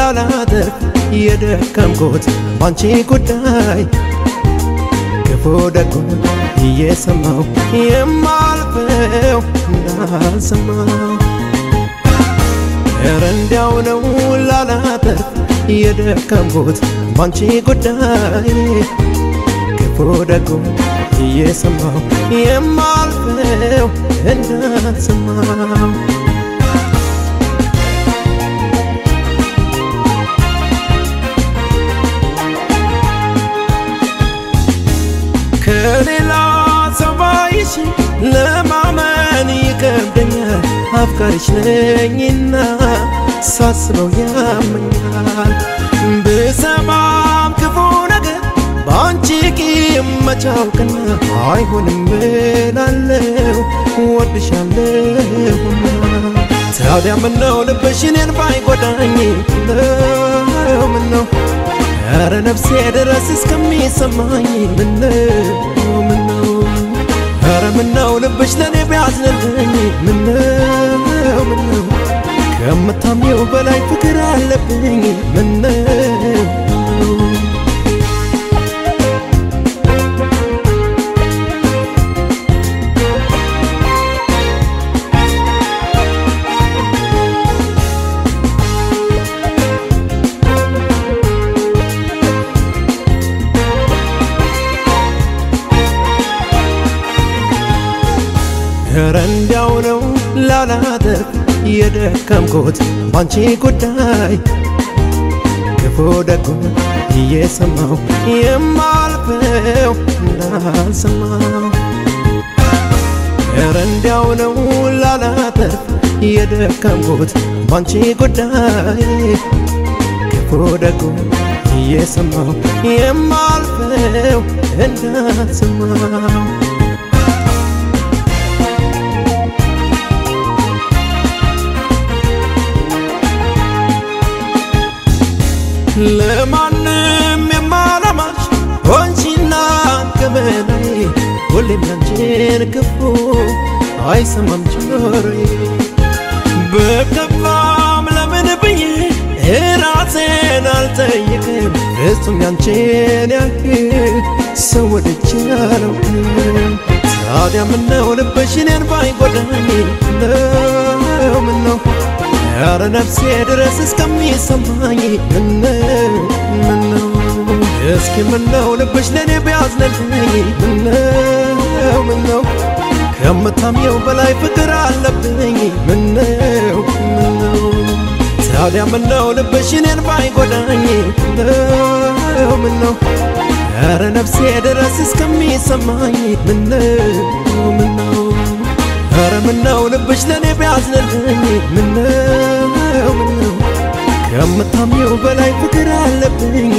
ላላተርፍ የደከምኩት ባንቺ ጉዳይ ክፉ ደጉን እየሰማው የማልፈው እንዳልሰማው ኧረ እንዲያው ነው ላላተርፍ የደከምኩት ባንቺ ጉዳይ ክፉ ደጉን እየሰማው የማልፈው እንዳልሰማው ከሌላ ሰው ባይሽ ለማመን ይከብደኛል። አፍቃሪሽ ነኝና ሳስበው ያመኛል። ብሰማም ክፉ ነገር በአንቺ ቂም መቻውቅና አይሆንም ብላለው ወድሻለሁና ታዲያ ምነው ልብሽ እኔን ባይጎዳኝ ነው ምነው ኧረ ነፍሴ ድረስ እስከሚሰማኝ ምነው ምነው ኧረ ምነው ልብሽ ለእኔ ቢያዝንልኝ ምነው ምነው ከምታምኘው በላይ ፍቅር አለብኝ ምነው ኧረ እንዲያው ነው ላላተርፍ የደከምኩት ባንቺ ጉዳይ ክፉ ደጉን እየሰማው የማልፈው እንዳልሰማው ኧረ እንዲያው ነው ላላተርፍ የደከምኩት ባንቺ ጉዳይ ክፉ ደጉን እየሰማው የማልፈው እንዳልሰማው ለማንም የማላማሽ ሆንሽና ገመናዬ ሁሌም ያንቺን ክፉ አይሰማም ጆሮዬ በከፋም ለምን ብዬ ራሴን አልጠይቅም ፍጹም ያንቺን ያህል ሰው ወድጄ አላውቅም ታዲያ ምነው ልብሽ እኔን ባይጎዳኝ ነው ምነው ኧረ ነፍሴ ድረስ እስከሚሰማኝ ምነው ምነው እስኪ ምነው ልብሽ ለእኔ ቢያዝንልኝ ምነው ምነው ከምታምኘው በላይ ፍቅር አለብኝ ምነው ምነው ታዲያ ምነው ልብሽ እኔን ባይጎዳኝ ምነው ምነው ኧረ ነፍሴ ድረስ እስከሚሰማኝ ምነው ምነው ኧረ ምነው ልብሽ ለእኔ ቢያዝንልኝ ምነው ምነው ከምታምኘው በላይ ፍቅር አለብኝ